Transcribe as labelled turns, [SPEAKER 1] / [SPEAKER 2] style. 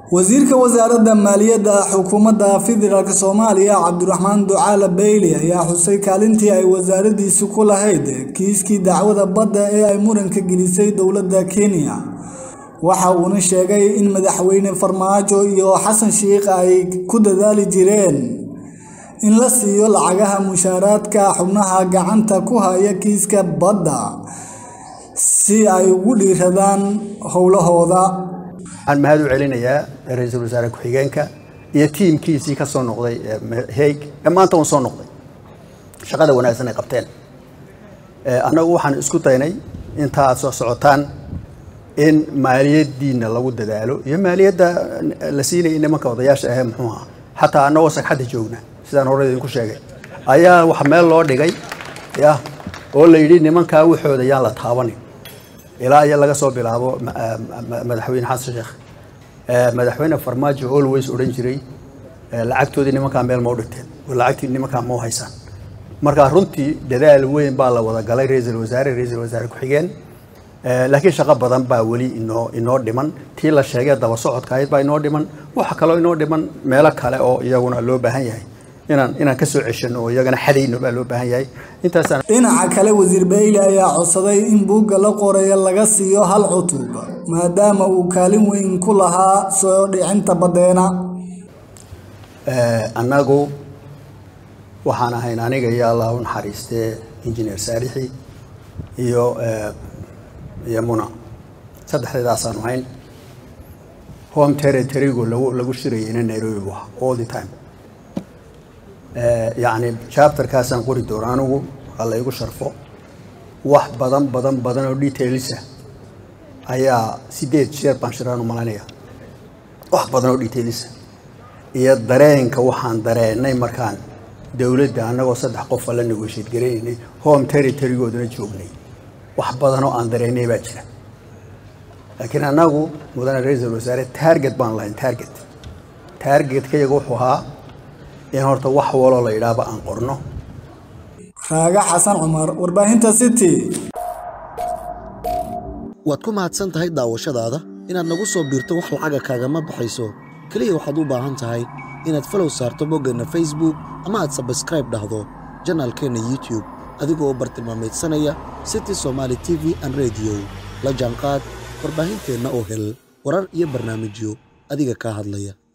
[SPEAKER 1] wasiirka wasaaradda maaliyadda xukuumadda federaalk soomaaliya cabdiraxmaan ducaale beyli ayaa xusay kaalintii ay wasaaraddiisu ku lahayd kiiskii dacwada badda ee ay muranka gelisay dowladda kenya waxa uuna sheegay in madaxweyne farmaajo iyo xasan sheikh ay ku dadaali jireen in la siiyo lacagaha mushaaraadka xubnaha gacanta ku haya kiiska badda si ay ugu dhiiradaan howlahooda
[SPEAKER 2] waxaan mahad u celinayaa ra-iisul wasaare ku-xigeenka iyo tiimkiisii ka soo noqday heeg ee maanta uun soo noqday shaqada wanaagsan ay qabteen annagu waxaan isku daynay inta aad soo socotaan in maaliyaddiina lagu dadaalo iyo maaliyadda la siinayay nimanka odayaasha ahee muxuu ahaa xataa annagoo sagxadda joogna sidaan hore idinku sheegay ayaa wax meel loo dhigay ya oo la yidhi nimankaa waxooda yaan la taabanin ilaa iyo laga soo bilaabo madaxweyne xasan sheekh madaxweyne farmaajo always odhan jiray lacagtoodii nimankaa meel ma u dhigteen oo lacagtii nimankaa ma u haysaan marka runtii dadaal weyn baa la wada galay ra-iisul wasaare ra-iisul wasaare ku-xigeen laakiin shaqo badan baa weli inoo inoo dhiman tii la sheegay daba socodka ahayd baa inoo dhiman waxa kaloo inoo dhiman meelo kale oo iyaguna loo baahan yahay inaan inaan ka soo ceshano oo iyagana xadayno baa loo baahan yahay intaasaan
[SPEAKER 1] dhinaca kale wasiir beyle ayaa codsaday in buugga la qorayo laga siiyo hal cutub maadaama uu kaalin weyn ku lahaa soo dhicinta baddeena
[SPEAKER 2] annagu waxaan ahayn aniga iyo allah u naxariistee injineer saalixi iyo iyo muna saddexdeedaasaan ahayn home territorygu lagu lagu shirayayna nairobi bu ahaa all the time yacni chapterkaasaan qori doono anigu ha la igu sharfo wax badan badan badan oo detailsa ayaa sideed jeer baan shiraan u malaynaya wax badan oo detailsa iyo dareenka waxaan dareenay markaan dowladda annagoo saddex qofa la negotiate garanaynay home territorygoodana joognay wax badan oo aan dareennay baa jira laakiin annagu mudane ra-iisul wasaare target baan lahayn target targetkayga wuxuu ahaa in horta wax waloo la yidhaahba aan qorno
[SPEAKER 1] raaga xasan cumar warbaahinta city
[SPEAKER 3] waad ku mahadsan tahay daawashadaada inaad nagu soo biirto wax lacaga kaagama baxayso keliya waxaad u baahan tahay inaad falow saarto boggeenna facebook ama aad sabskraib dhahdo janaalkeenna youtube adigoo bartilmaamaydsanaya city somaali t v an rediyo la jaanqaad warbaahinteenna oo hel warar iyo barnaamijyo adiga kaa hadlaya